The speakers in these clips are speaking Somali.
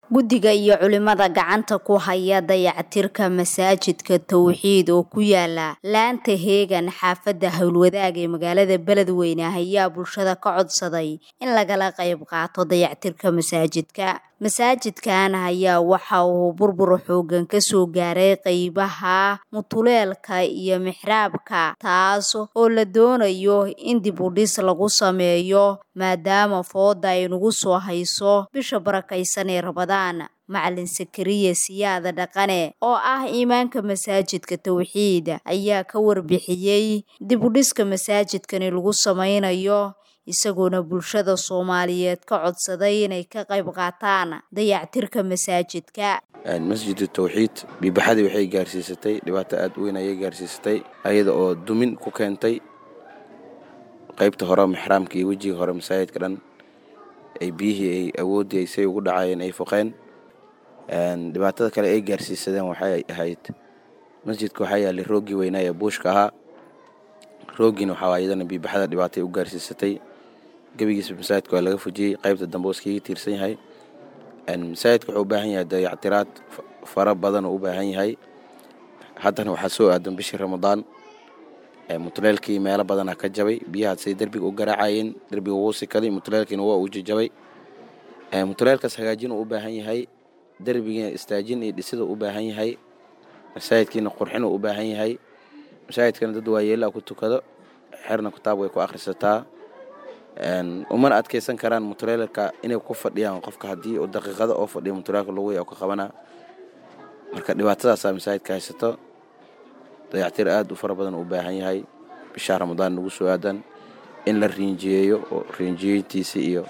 Guddiga iyo culimada gacanta ku haya dayactirka masaajidka Tawxiid oo ku yaala laanta Heegan xaafadda Howlwadaag ee magaalada Beledweyne ayaa bulshada ka codsaday in lagala qayb qaato dayactirka masaajidka. Masaajidkan ayaa waxa uu burbur xooggan ka soo gaaray qaybaha mutuleelka iyo mixraabka taas oo la doonayo in dib u dhis lagu sameeyo maadaama fooda ay nagu soo hayso bisha barakeysan ee Ramadaan. Macalin Sakariya Siyaada Dhaqane oo ah imaamka masaajidka Tawxiid ayaa ka warbixiyay dib u dhiska masaajidkani lagu sameynayo isagoona bulshada Soomaaliyeed ka codsaday inay ka qayb qaataan dayactirka masaajidka. masjid tawxiid biibaxadii waxay gaarsiisatay dhibaato aad u weyn ayay gaarsiisatay ayada oo dumin ku keentay qaybta hore mixraamka iyo wejiga hore masaajidka dhan ay biyihii ay awooddii say ugu dhacayeen ay foqeen dhibaatada kale ay gaarsiisadeen waxay ahayd masjidka waxaa yaallay rooggii weynaa ee buushka ahaa rooggiina waxaa ayadana biibaxada dhibaatay u gaarsiisatay gebigiisa masaajidka waa laga fujiyey qaybta dambe oo iskaga tiirsan yahay masaajidka wuxuu u baahan yahay dayactiraad fara badan oo u baahan yahay haddana waxaa soo aadan bishii ramadaan mutuleelkii meelo badanaa ka jabay biyahaasay derbiga u garaacayeen derbiga wuu sikaday mutuleelkiina waa uu jajabay mutuleelkaas hagaajin uu u baahan yahay derbigiina istaajin iyo dhisida u baahan yahay masaajidkiina qurxin uu u baahan yahay masaajidkana dad waayeelaa ku tukado xerna kitaab way ku akhrisataa umana adkeysan karaan mutuleelka inay ku fadhiyaan qofka haddii uu daqiiqado oo fadhiyo mutuleelka lagu ya ka qabanaa marka dhibaatadaasaa masaajidka haysato dayactir aad u fara badan u baahan yahay bishaa ramadaan nagu soo aadan in la riinjiyeeyo oo riinjiyeyntiisi iyo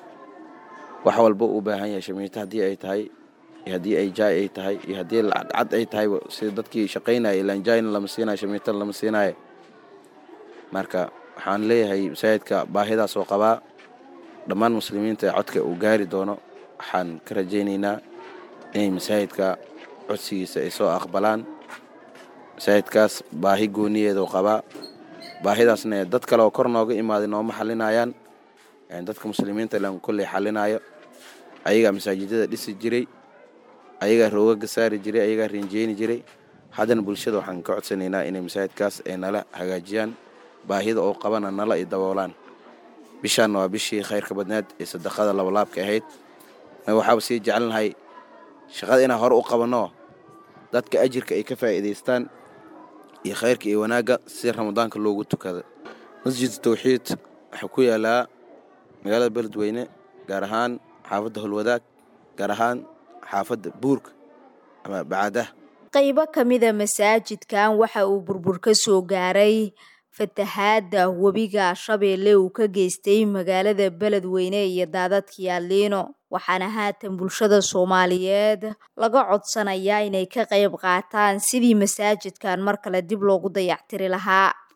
wax walba uu baahan yahay shamiito haddii ay tahay iyo haddii ay jaay ay tahay iyo haddii lacagcad ay tahay sida dadkii shaqaynaya ilaan jaayna lama siinayo shamiitana lama siinayo marka waxaan leeyahay masaajidka baahidaas oo qabaa dhammaan muslimiinta ee codka uu gaari doono waxaan ka rajaynaynaa inay masaajidka codsigiisa ay soo aqbalaan masaajidkaas baahi gooniyeedoo qabaa baahidaasna dad kale oo kor nooga imaaday nooma xalinayaan dadka muslimiinta ilaan kolley xalinaayo ayagaa masaajidada dhisi jiray ayagaa roogaga saari jiray ayagaa riinjeyni jiray haddana bulshada waxaan ka codsanaynaa inay masaajidkaas ay nala hagaajiyaan baahida oo qabana nala i daboolaan bishaanna waa bishii khayrka badneed ee sadaqada labalaabka ahayd waxaaba sii jecelnahay shaqada inaan hore u qabanno dadka ajirka ay ka faa'iidaystaan iyo khayrka iyo wanaagga si ramadaanka loogu tukada masjid tawxiid waxaa ku yaalaa magaalada beledweyne gaar ahaan xaafadda holwadaag gaar ahaan xaafadda buurka ama bacaadah qaybo ka mida masaajidkan waxa uu burbur ka soo gaaray fatahaadda webiga shabeelle uu ka geystay magaalada beledweyne iyo daadadkii aliino waxaana haatan bulshada soomaaliyeed laga codsanayaa inay ka qayb qaataan sidii masaajidkan mar kale dib loogu dayactiri lahaa